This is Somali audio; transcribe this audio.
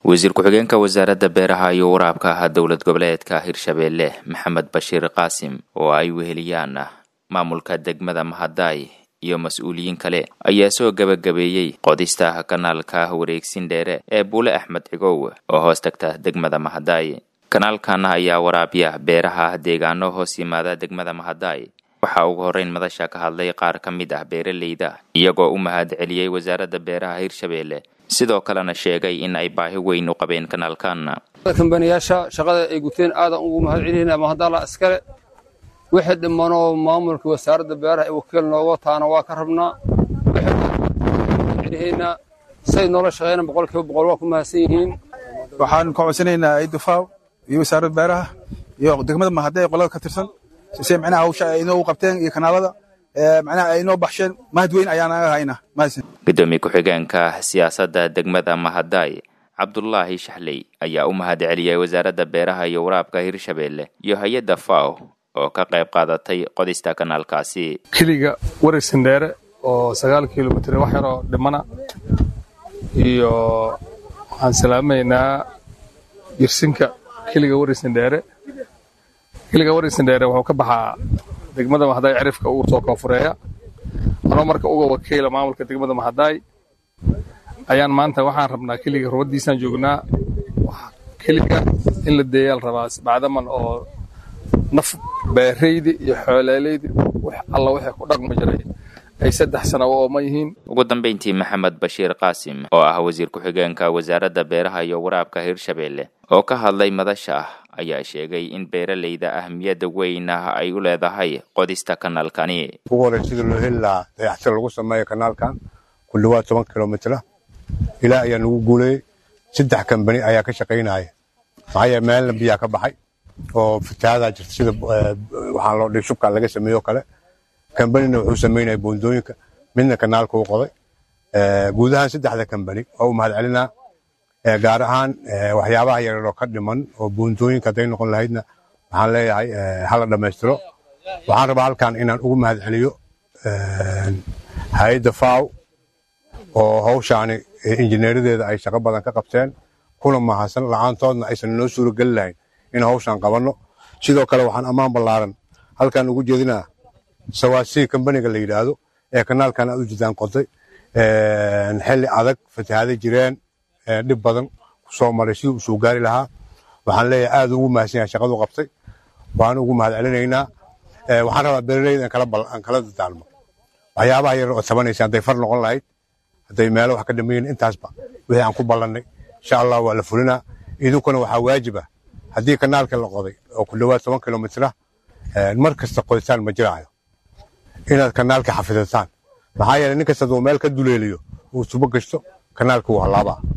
wasiir ku-xigeenka wasaaradda beeraha iyo waraabka ah dowlad goboleedka hirshabeelle maxamed bashiir qaasim oo ay weheliyaan maamulka degmada mahadaay iyo mas-uuliyiin kale ayaa soo gebagabeeyey qodista kanaalka wareegsin dheere ee buule axmed cigow oo hoos tagta degmada mahadaay kanaalkan ayaa waraabiya beeraha deegaano hoos yimaada degmada mahadaay waxaa ugu horreyn madasha ka hadlay qaar ka mid ah beeraleyda iyagoo u mahad celiyey wasaaradda beeraha hirshabeelle sidoo kalena sheegay in ay baahi weyn u qabeen kanaalkan kambaniyaasha shaqada ay guteen aadan ugu mahad celiyeyna mahadalla iskale wixii dhimanoo maamulka wasaaradda beeraha ee wakiil nooga taana waa ka rabnaa wixii say noola shaqeeyna boqolkiiba boqol waa ku mahadsan yihiin waxaan ka codsanaynaa idufaaw iyo wasaaradda beeraha iyo degmada mahadee qolada ka tirsan sise micnaha hawsha ay inoo qabteen iyo kanaalada macnaha ay inoo baxsheen mahad weyn ayaan naga haynaa mahadsan gudoomiye ku-xigeenka siyaasadda degmada mahadaay cabdulaahi shaxley ayaa u mahad celiyey wasaaradda beeraha iyo waraabka hirshabeelle iyo hay-adda faw oo ka qayb qaadatay qodista kanaalkaasi keliga wareegsan dheere oo sagaal kilomitr wax yaroo dhimana iyo waxaan salaamaynaa jirsinka keliga wareegsan dheere keliga wareegsan dheere wuxuu ka baxaa degmada mahadaay cirifka ugu soo koonfureeya anoo marka uga wakiila maamulka degmada mahadaay ayaan maanta waxaan rabnaa keliga rubadiisaan joognaa keliga in la deeyaal rabaa bacdaman oo naf beeraydi iyo xooleelaydi alla wixii ku dhaqmi jiray ay saddex sana u ooman yihiin ugu dambayntii maxamed bashiir qaasim oo ah wasiir ku-xigeenka wasaaradda beeraha iyo waraabka hirshabeelle oo ka hadlay madasha ah ayaa sheegay in beeraleyda ahmiyadda weyn ah ay u leedahay qodista kanaalkani ugu horey sidii loo heli lahaa dayaxtir lagu sameeyo kanaalkan ku dhawaad toban kilomitr ilaa ayaa nagu guuleeyey saddex kambani ayaa ka shaqaynaya maxaa yeele meelna biyaa ka baxay oo fatahadaa jirta sida waxaa loo dhig shubkan laga sameeyo kale kambanina wuxuu samaynaya boondooyinka midna kanaalka u qoday guud ahaan saddexda kambani oo u mahad celinaa gaar ahaan waxyaabaha yaryaroo ka dhiman oo boondooyinka hadday noqon lahaydna waxaan leeyahay hala dhammaystiro waxaan rabaa halkan inaan ugu mahad celiyo hay-adda faw oo hawshaani injineeradeeda ay shaqo badan ka qabteen kuna mahadsan la-aantoodna aysan noo suurogeli lahayn in hawshaan qabanno sidoo kale waxaan ammaan ballaaran halkan ugu jeedinaa sawaasii kambaniga la yidhaahdo ee kanaalkan aad u jidaan qoday xilli adag fatahaada jireen dhib badan ku soo maray sidii u soo gaari lahaa waxaan leeyahay aad ugu mahadsan yahay shaqadu qabtay waan ugu mahad celinaynaa waxaan rabaa beeraleyda aan kala dadaalmo waxyaabaha yar oo tabanaysa hadday far noqon lahayd hadday meelo wax ka dhamayn intaasba wixii aan ku ballannay insha allah waa la fulinaa idinkuna waxaa waajib ah haddii kanaalka la qoday oo ku dhowaad toban kilomitr mar kasta qoditaan ma jiraayo inaad kanaalka xafidataan maxaa yeele nin kasta aduu meel ka duleeliyo uu subo gashto kanaalka wuu hallaabaa